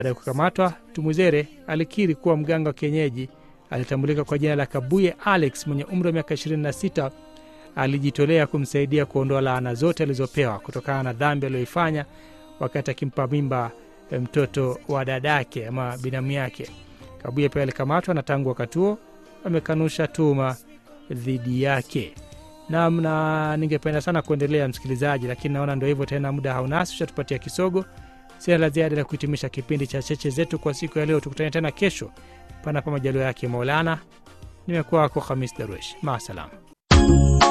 Baada ya kukamatwa, Tumwizere alikiri kuwa mganga wa kienyeji alitambulika kwa jina la Kabuye Alex mwenye umri wa miaka 26 alijitolea kumsaidia kuondoa laana zote alizopewa kutokana na dhambi aliyoifanya wakati akimpa mimba mtoto wa dadake ama binamu yake. Kabuye pia alikamatwa na tangu wakati huo amekanusha tuhuma dhidi yake. Naam, na ningependa sana kuendelea msikilizaji, lakini naona ndo hivyo tena, muda haunasi, ushatupatia kisogo. Sina la ziada la kuhitimisha kipindi cha cheche zetu kwa siku ya leo. Tukutane tena kesho, panapo majaliwa yake Maulana. Nimekuwa wako Hamis Darwesh, maasalam.